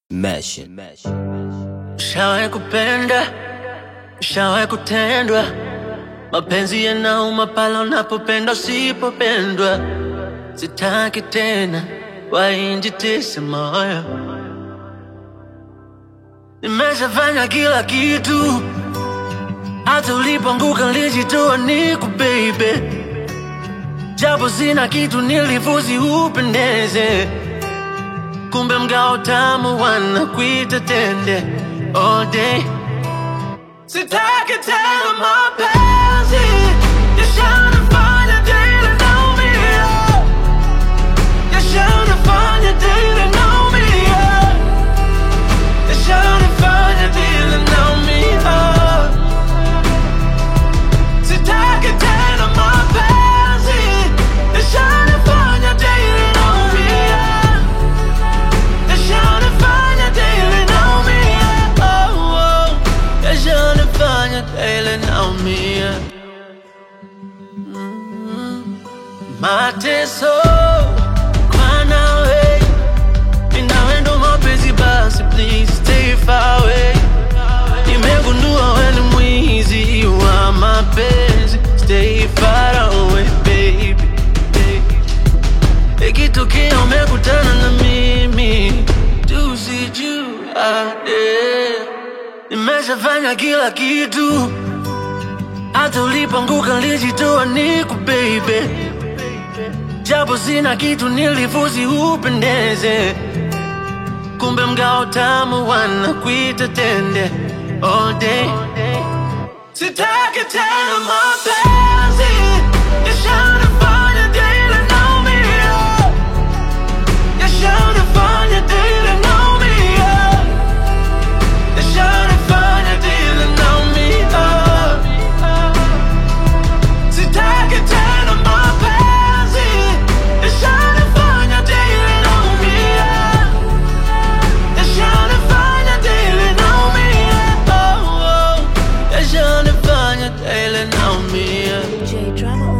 Mesh. Ushawahi kupenda, ushawahi kutendwa, mapenzi yanauma pale unapopenda usipopendwa. Sitaki tena wainjitise moyo, nimeshafanya kila kitu, hata ulipoanguka nilijitoa niku baby, japo sina kitu nilifuzi upendeze kumbe mgao tamu wanakuita tende all day. Sitaki tena mapenzi yashanifanya daily naumia, yashanifanya daily naumia, yashanifanya daily naumia. Sitaki tena mapenzi yashanifanya daily naumia. Yashanifanya daily naumia, oh, oh. Yashanifanya daily naumia. Mm. Mateso kwa nawe, ninawe ndo mapenzi basi, please stay far away. Nimegundua we ni mwizi wa mapenzi, stay far away baby, baby. Ikitokea umekutana na mimi tusijuane. Nimeshafanya kila kitu, hata ulipoanguka nilijitoa niku baby, japo sina kitu nilifuzi upendeze, kumbe mgao tamu wanakuita tende all day. Sitaki tena mapenzi yashanifanya daily naumia, yashanifanya daily naumia, yashanifanya daily naumia. Sitaki tena mapenzi yashanifanya daily naumia, yashanifanya daily naumia, oh, oh, yashanifanya daily naumia. J Drama